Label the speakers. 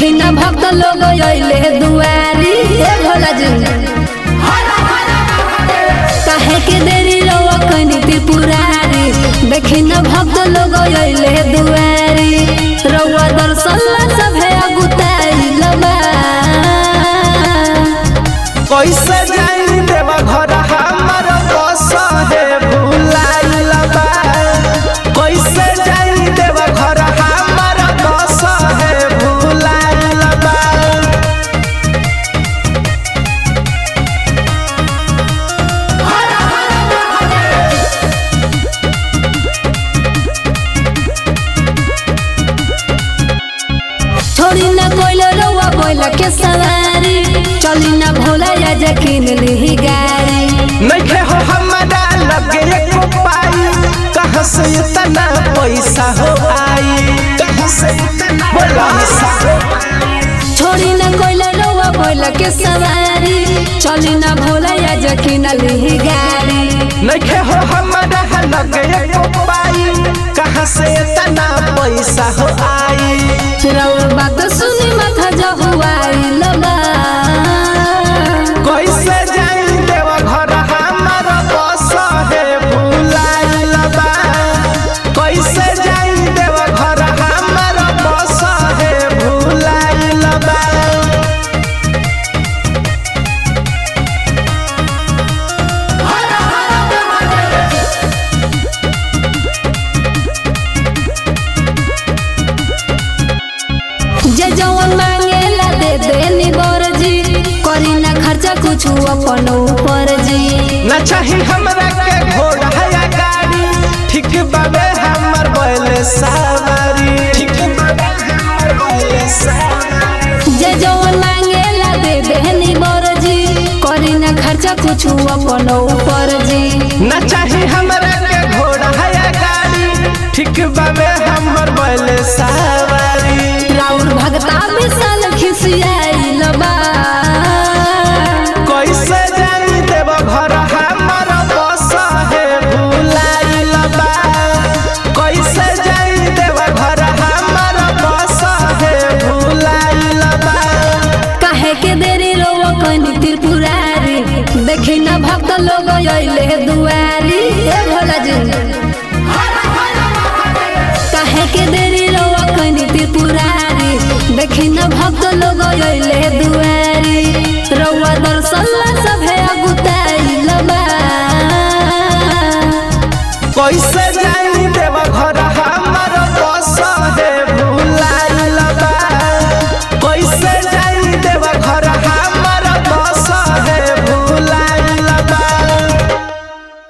Speaker 1: देखी न भक्त लोग अइले दुआरी ए भोला जी काहे के देरी रवा कनी त्रिपुरारी देखी न भक्त लोग अइले दुआरी रवा दर्शन ला सभे अगुताइल बा
Speaker 2: कैसे जाई देव घर हमर बस है भुलाइल बा कैसे जाई देव घर हमर बस है भुलाइल बा
Speaker 1: छोड़ी न कोइलो रवा बोला के सवारी चली न भोला या जकीन ली गाड़ी
Speaker 2: नइखे हो हमरा लगे एको पाई कहाँ से इतना पैसा हो आई कहाँ से इतना पैसा हो
Speaker 1: छोड़ी न कोइलो रवा बोला के सवारी चली न भोला या जकीन ली गाड़ी
Speaker 2: नइखे हो हमरा लगे एको पाई कहाँ से इतना पैसा हो आई
Speaker 1: रउर बात सुनी माथा जहुआइल बा
Speaker 2: कैसे जाई देव घर हमर बस है भुलाइल बा कैसे जाई देव घर हमर बस है भुलाइल बा
Speaker 1: जे जवन मांगेला दे देनी बरजी करी ना खर्चा कुछ अपन ऊपर जी
Speaker 2: न चाही हमरा के घोड़ा या गाड़ी ठीक बाबे हमर बैल सवारी ठीक बाबे हमर बैल सवारी
Speaker 1: जे जवन मांगेला दे देनी बरजी करी ना खर्चा कुछ अपन ऊपर जी
Speaker 2: न चाही हमरा के घोड़ा या गाड़ी ठीक बाबे हमर बैल सवारी
Speaker 1: राउर भगता विशाल खिसियाइल बा
Speaker 2: कैसे जानी देव घर हमर बस है भुलाइल बा कैसे जानी देव घर हमर बस है भुलाइल बा
Speaker 1: काहे के देरी रोवा कनी त्रिपुरारी देखी ना भक्त लोग अइले दुआरी ए भोला जी